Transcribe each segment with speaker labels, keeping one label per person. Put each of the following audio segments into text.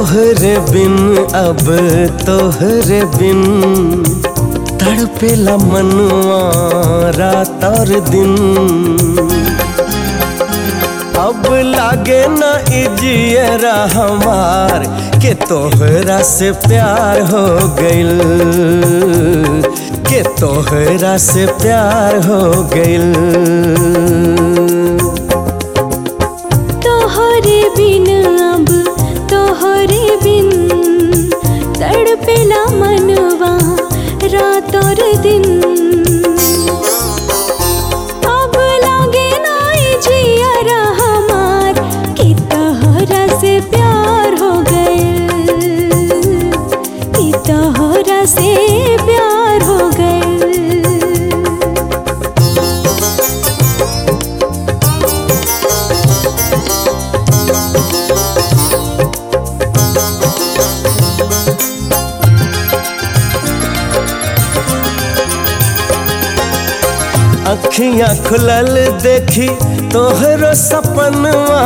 Speaker 1: तोहरे बिन अब तोहरे बिन तड़पेला मनवा रात और दिन अब लागे न इजियरा हमार के तोहरा से प्यार हो गइल के तोहरा से प्यार हो गइल
Speaker 2: तोहरे बिन अब तोहरे बिन तड़पेला मनवा रात और दिन अब लागे नाई जियरा हमार कि तोहरा से प्यार हो गइल कि तोहरा से प्यार हो गइल
Speaker 1: अखियां खुलल देखी तोहरो सपनवा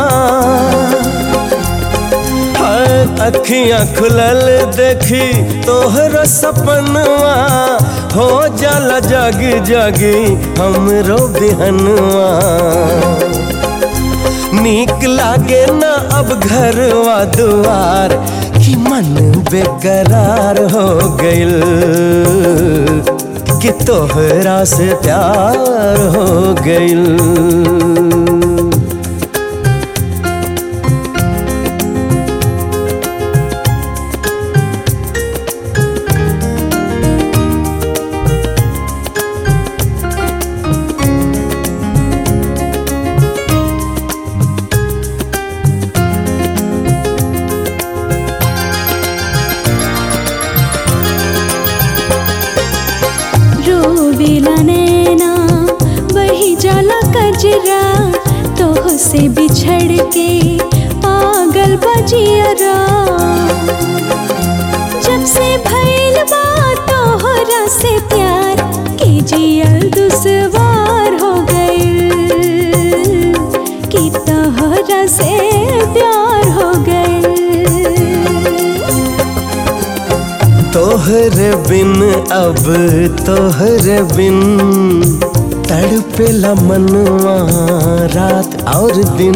Speaker 1: हाय अखियां खुलल देखी तोहरो सपनवा हो जाला जग जगी हमरो बिहनवा नीक लागे न अब घरवा दुआर कि मन बेकरार हो गइल कि तोहरा से प्यार हो गइल
Speaker 2: रोवेला नैना वही जाला कजरा तोह से बिछड़ के पागल बजियरा जब से भइल बा तोहरा से प्यार के जियल दुश्वार हो गइल कि तोहरा से प्यार हो गइल
Speaker 1: तोहरे बिन अब तोहरे बिन तड़पेला मनवा रात और दिन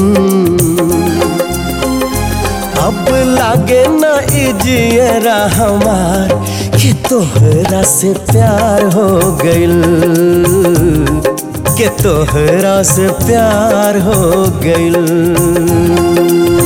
Speaker 1: अब लागे न इजियरा हमार कि तोहरा से प्यार हो गइल कि तोहरा से प्यार हो गइल